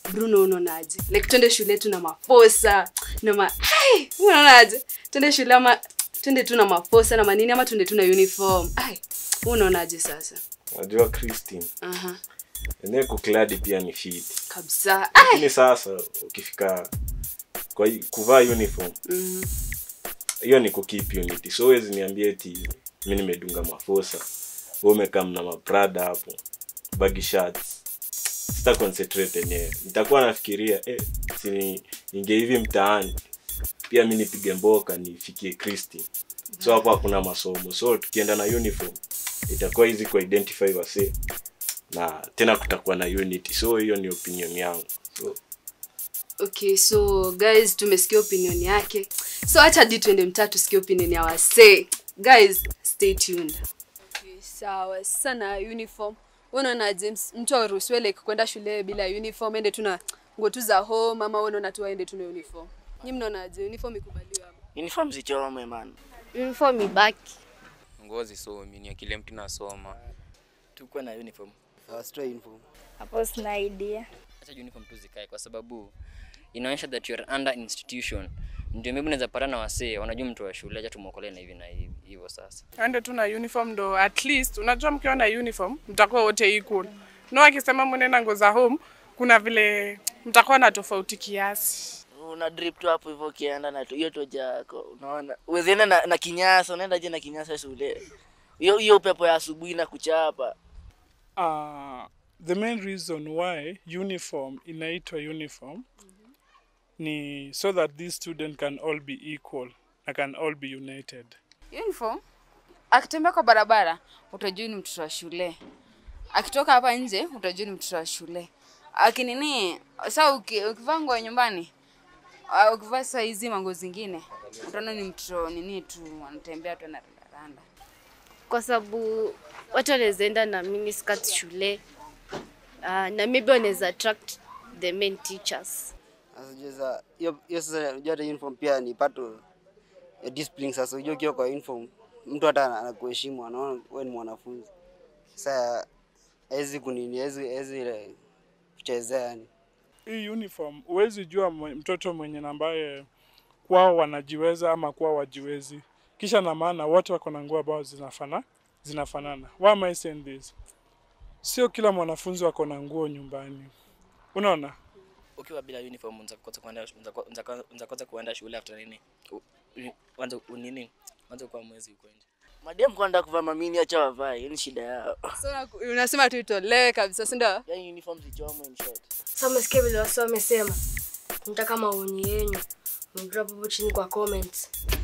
bruno unaonaje like twende shule tu na mafosa na ma Ai, unaonaje twende shule ama twende tu na mafosa na manini ama twende tu na uniform ai unaonaje sasa Unajua Christine, aha enyewe kukladi pia ni fit. kabisa ai Lakini sasa ukifika kwa hi- kuvaa uniform Mhm. hiyo ni kukeep unity. So huwezi niambia eti mi nimedunga mafosa. Wewe umekaa mna maprada hapo. Baggy shirts. Sita concentrate enyewe. Nitakuwa nafikiria eh si ni- ninge hivi mtaani. Pia mi nipige mboka nifikie Christine. So hapo hakuna masomo. So tukienda na uniform itakuwa easy ku identify wasee na tena kutakuwa na unity. So hiyo ni opinion yangu. So okay so guys tumesikia opinion yake so acha hadi tuende mtaa tusikie opinion ya wasee guys stay tuned okay, sawa sana uniform unaona james mtu aruhusiwe like kwenda shule bila uniform ende tuna nguo tu za home ama wewe unaona tu aende tu na uniform nyi mnaonaje uniform ikubaliwa ama uniform zichome man uniform ibaki ngozi somi ni kile mtu nasoma tukuwe na uniform Wasitoe uniform. hapo sina idea acha uniform tu zikae kwa sababu inaonyesha that you are under institution ndio maybe unaweza pata na wasee wanajua mtu wa shule acha tumwokolee na hivi na hivi hivyo sasa aende tu na uniform ndo at least unajua mkiwa na uniform mtakuwa wote equal no akisema mwenenda nguo za home kuna vile mtakuwa na tofauti kiasi una drip tu hapo hivyo ukienda na tu- hiyo toja yako unaona uwezienda na, na kinyasa unaenda je na kinyasa shule hiyo hiyo upepo ya asubuhi na kuchapa Uh, the main reason why uniform inaitwa uniform ni so that these student can all be equal na can all be united uniform akitembea kwa barabara utajua ni mtoto wa shule akitoka hapa nje utajua ni mtoto wa shule akinini sa uki- ukivaa nguo ya nyumbani ah, ukivaa saa hizi manguo zingine utaona ni mtoto nini tu anatembea tu anarandaranda kwa sababu watu wanaweza enda na miniskirt shule uh, na maybe wanaweza attract the main teachers Sasa unajua sasa hiyo hiyo sasa unajua hata uniform pia ni part of ya discipline sasa unajua ukiwa kwa uniform mtu hata ana- anakuheshimu anaona wewe ni mwanafunzi. Sasa hawezi kunini hawezi hawezi ile kuchezea yani. hii uniform huwezi jua mwe- mtoto mwenye na ambaye kwao wanajiweza ama kwao wajiwezi kisha na maana wote wako na nguo ambao zinafana zinafanana why am I saying this sio kila mwanafunzi wako na nguo nyumbani unaona ukiwa bila uniform unza kosa kuenda unza ko- unza ko- unza kosa kuenda shule after nini U- u- wanza u- nini wanza kwa mwezi uko nje madem kwenda kuvaa mamini acha wavae hiyo ni shida yao so unaku- unasema tu itolewe kabisa si ndio yani uniform zichomwe in short sa umesikia vile wasi wamesema nataka maoni yenyu mdrop hapo chini kwa comments